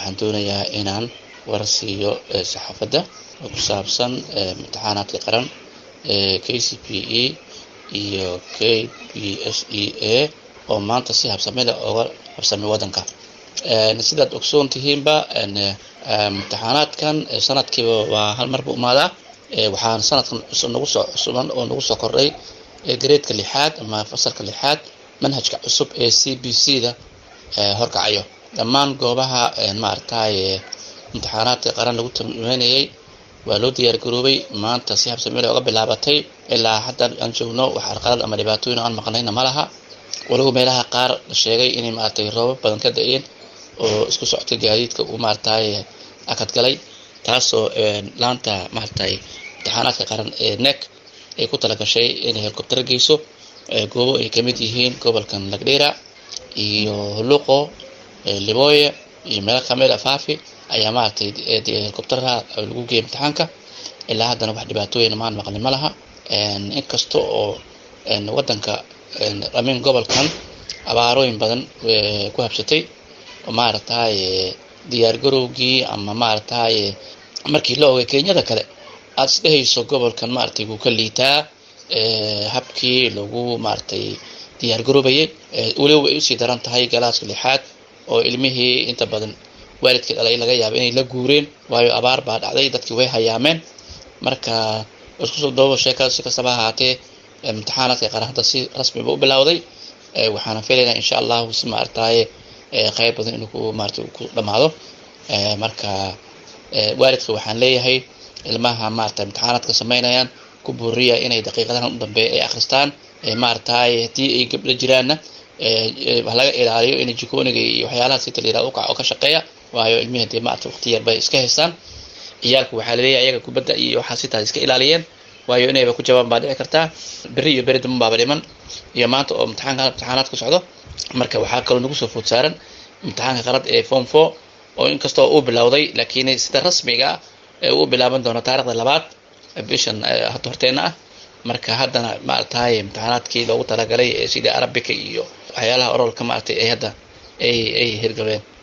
waxaan doonayaa inaan war siiyo saxaafadda oo ku saabsan imtixaanaadka qaran ee k c p e iyo k b s e a oo maanta si habsamida oga habsamay waddanka sidaad ogsoon tihiinba imtixaanaadkan sanadkiiba waa hal mar buu imaadaa waxaan sanadkan nagu soo cusuban oo nagu soo kordhay gareedka lixaad ama fasalka lixaad manhajka cusub ee c b c da horkacayo dhammaan goobaha maaragtay imtixaanaadka qaran lagu tamaynayay waa loo diyaar garoobay maanta si habsamile oga bilaabatay ilaa hadda aan joogno wax arqalad ama dhibaatooyin aan maqnayna ma laha waliba meelaha qaar la sheegay inay maaragtay roobab badan ka da-een oo isku socotay gaadiidka uu maaragtay akad galay taasoo laanta maaragtay imtixaanaadka qaran ee nek ay ku talagashay inay helikobtaro geyso goobo ay kamid yihiin gobolkan lagdheera iyo huluqo libooye iyo meelo kamid a faafi ayaa maaragtay helikobtaraha lagu geeyay imtixaanka ilaa haddana wax dhibaatooyin maan maqlin ma laha inkasta oo waddanka dhamin gobolkan abaarooyin badan ku habsatay oo maaragtay diyaar garowgii ama maaragtay markii la ogay kenyada kale aada isdhehayso gobolkan maaragtay wuu ka liitaa habkii lagu maaragtay diyaar garoobayay weliba way usii daran tahay galaaska lixaad oo ilmihii inta badan waalidkii dhalay laga yaaba inay la guureen waayo abaar baa dhacday dadkii way hayaameen marka isku soo doobo sheekada si kastaba ahaatee imtixaanaadka qaran hadda si rasmiba u bilowday waxaana filaynaa insha allahu si maaragtaye qayb badan inuu ku maarata ku dhamaado marka waalidka waxaan leeyahay ilmaha maarata imtixaanaadka samaynayaan ku buuriya inay daqiiqadahan u dambeeya ay akristaan maaragtay haddii ay gabdho jiraanna wax laga ilaaliyo in jikooniga iyo waxyaalaha sita la yirahdo ukac oo ka shaqeeya waayo ilmihi hadii maarata waqti yar bay iska haystaan ciyaalku waxaa laleeyahay ayaga kubadda iyo waxaa sitaa iska ilaaliyeen waayo inayba ku jawaaban baa dhici kartaa beri iyo beri daman baaba dhiman iyo maanta oo imtixaanka imtixaanaad ku socdo marka waxaa kaloo nagu soo food saaran imtixaanka qalad ee form four oo inkastoo uu bilowday laakiin sida rasmiga ee uu bilaaban doono taarikhda labaad bishan hadda horteena ah marka haddana maaragtay imtixaanaadkii loogu talagalay ee sidii arabika iyo waxyaalaha orolka maaragtay ay hadda ay ay hirgabeen